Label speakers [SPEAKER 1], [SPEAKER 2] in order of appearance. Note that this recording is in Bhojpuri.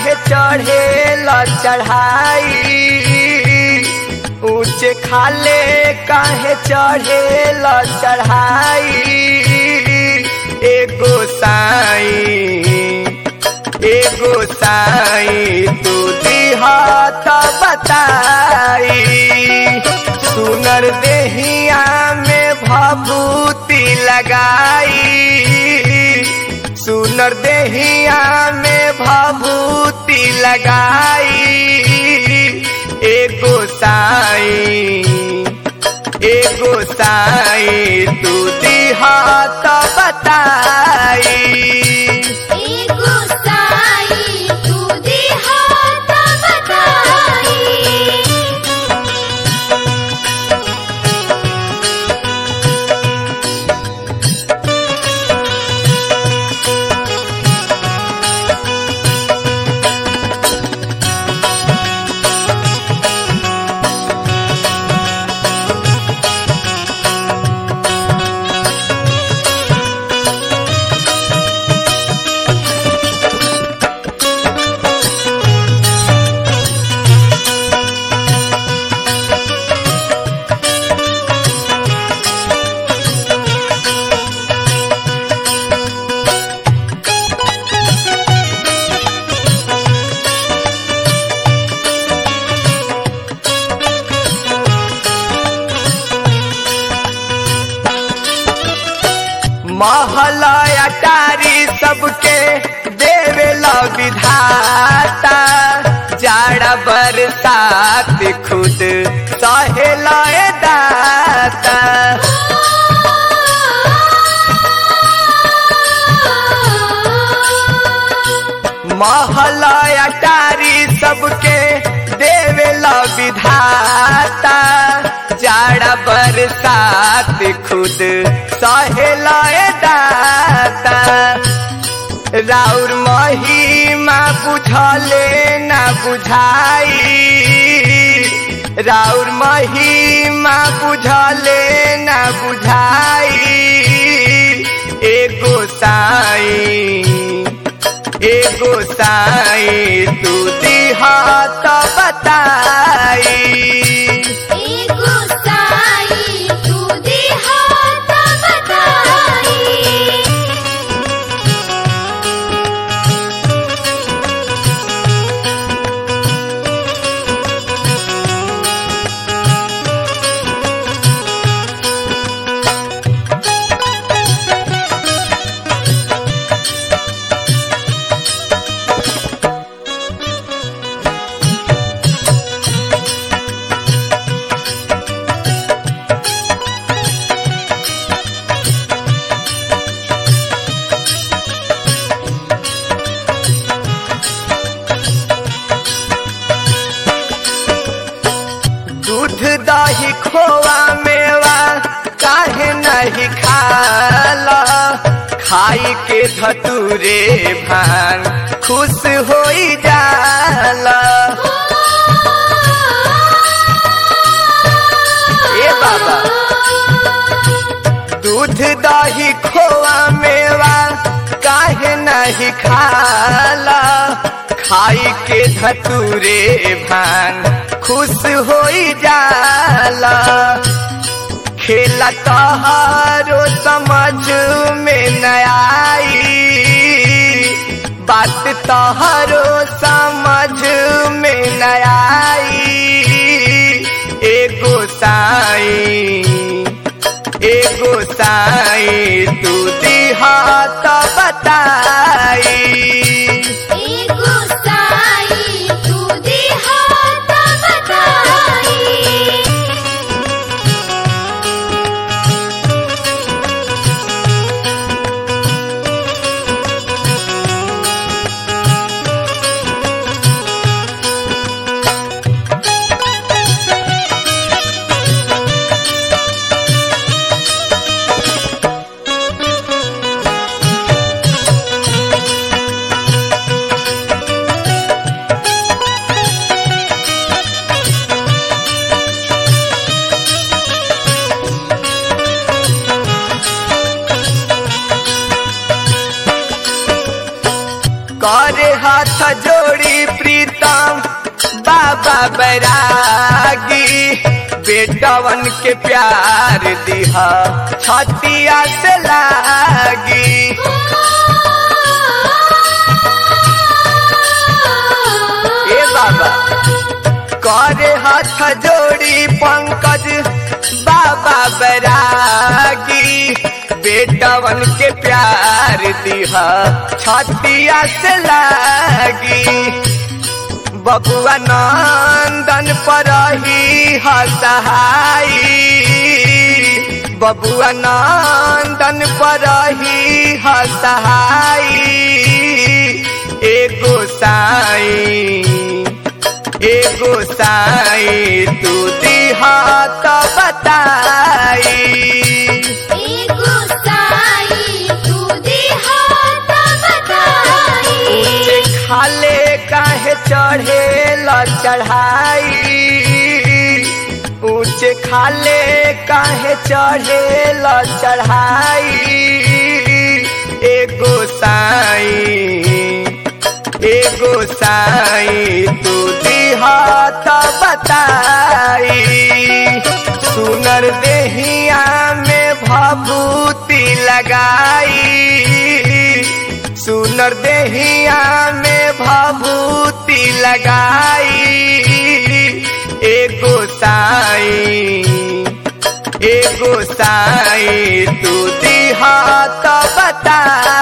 [SPEAKER 1] काहे चढ़ेला चढ़ाई ऊंचे खाले काहे चढ़ेला चढ़ाई एगो साई एगो साई तू दिहत बताई सुनर देहिया में भभूति लगाई सुनर देहिया में भभूति लगाई एगो साई एगो साई तू दिहत बताई
[SPEAKER 2] एगो साई तू देहात बताई
[SPEAKER 1] महला अटारी सबके देवेला विधाता जाड़ा बरसात खुद सहेला दाता महला अटारी सबके देवेला विधाता जाड़ा बरसात खुद सहेला दाता राउर महिमा बुझले न बुझाई राउर महिमा बुझले न बुझाई एगो साई एगो साई तू दिहत बताई
[SPEAKER 2] एगो साई तू देहात बताई
[SPEAKER 1] दूध दही खोआ मेवा काहे नहीं खाला खाई के धतूरे भान खुश होई जाला ए बाबा दूध दही खोआ मेवा काहे नहीं खाला खाई के धतूरे भान खुश होई जाला खेला तहारो समझ में न आई बात तहारो समझ में न आई एगो साई एगो साई तू दिहत बताई
[SPEAKER 2] एगो साई तू देहात बताई
[SPEAKER 1] हाथ जोड़ी प्रीतम बाबा बैरागी बेटवन के प्यार दिहा छतिया से लागी ए बाबा करे हाथ जोड़ी पंकज बाबा बैरागी बेटवन के प्यार दिहा छतिया से लागी बबुआ नंदन पर ही हसहाई बबुआ नंदन पर ही हसहाई एगो साई एगो साई तू दिहा तो बताई
[SPEAKER 2] एगो साई तू देहा त बताई
[SPEAKER 1] ऊंचे खाले काहे चढ़े ल चढ़ाई ऊंचे खाले काहे चढ़े ल चढ़ाई एगो साई एगो साई तू दिहा त बताई सुनर देहिया में भभूति लगाई सुनर देहिया में भभूति लगाई एगो साई एगो साई तू दिहा त बताई